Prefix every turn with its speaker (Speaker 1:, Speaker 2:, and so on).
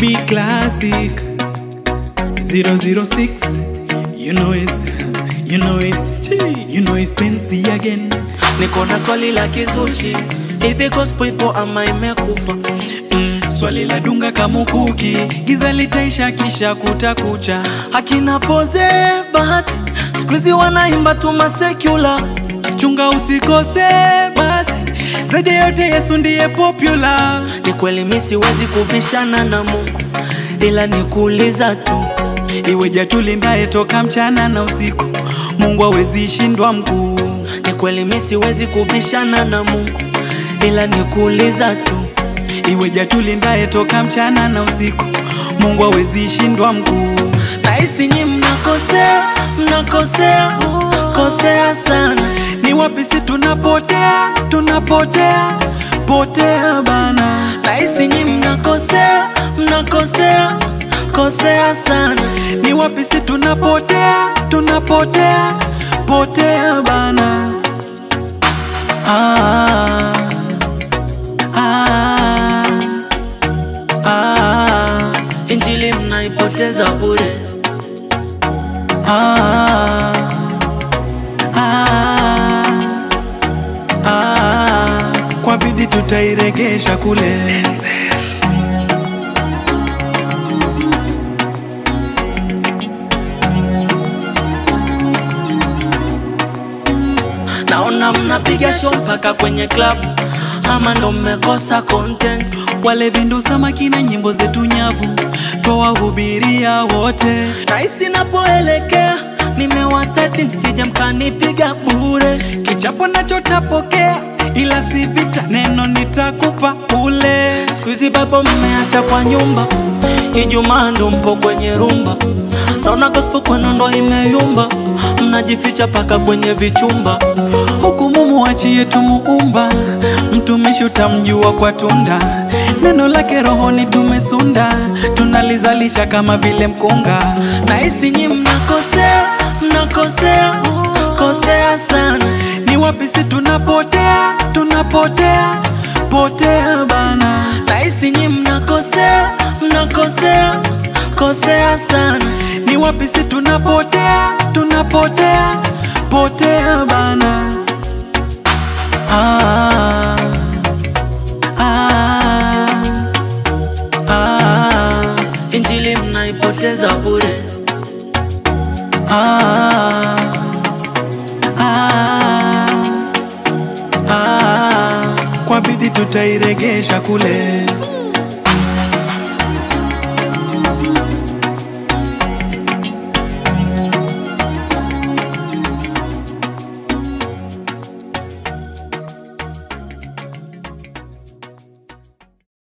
Speaker 1: B classic 006 You know it You know it Gee, You know it's Benzi again
Speaker 2: niko na swali la kizushi hivi gospel ipo ama imekufa
Speaker 1: mm, Swali la dunga kamukuki Giza litaisha kisha kutakucha
Speaker 2: hakina poze bahati skuizi wanaimba tu masekula
Speaker 1: Chunga usikose basi Zaidi ya yote Yesu ndiye popular
Speaker 2: ni kweli mi siwezi kubishana na mungu ila nikuuliza tu
Speaker 1: Iweja tulindaye toka mchana na usiku Mungu hawezi shindwa mkuu
Speaker 2: ni kweli mi siwezi kubishana na mungu ila nikuuliza tu
Speaker 1: Iweja tulindaye toka mchana na usiku Mungu hawezi shindwa mkuu
Speaker 2: nahisi nyi mnakosea mnakosea kosea sana
Speaker 1: Ni wapi si tunapotea tunapotea potea bana
Speaker 2: nahisi nyi mnakosea mnakosea kosea sana
Speaker 1: Ni wapi si tunapotea tunapotea potea bana ah, ah, ah,
Speaker 2: injili mnaipoteza bure
Speaker 1: ah, ah, ah, kwa bidii tutairegesha kule
Speaker 2: naona mnapiga show mpaka kwenye club ama ndo mmekosa content
Speaker 1: wale vindu samaki na nyimbo zetu nyavu twawahubiria wote
Speaker 2: nahisi napoelekea nimewatati msije mkanipiga bure
Speaker 1: kichapo nacho tapokea ila si vita neno nitakupa ule
Speaker 2: skuizi babo mmeacha kwa nyumba ijumaa ndo mpo kwenye rumba naona gospel kwenu ndo imeyumba mnajificha paka kwenye vichumba
Speaker 1: huku mumuachie tumuumba mtumishi utamjua kwa tunda neno lake rohoni tumesunda tunalizalisha kama vile mkunga
Speaker 2: nahisi nyi mnakosea mnakosea kosea sana
Speaker 1: ni wapi si tunapotea tunapotea potea bana
Speaker 2: nahisi nyi mnakosea mnakosea kosea sana
Speaker 1: ni wapi si tunapotea tunapotea potea bana ah, ah, ah,
Speaker 2: injili mnaipoteza bure
Speaker 1: ah, ah, ah, kwa bidii tutairegesha kule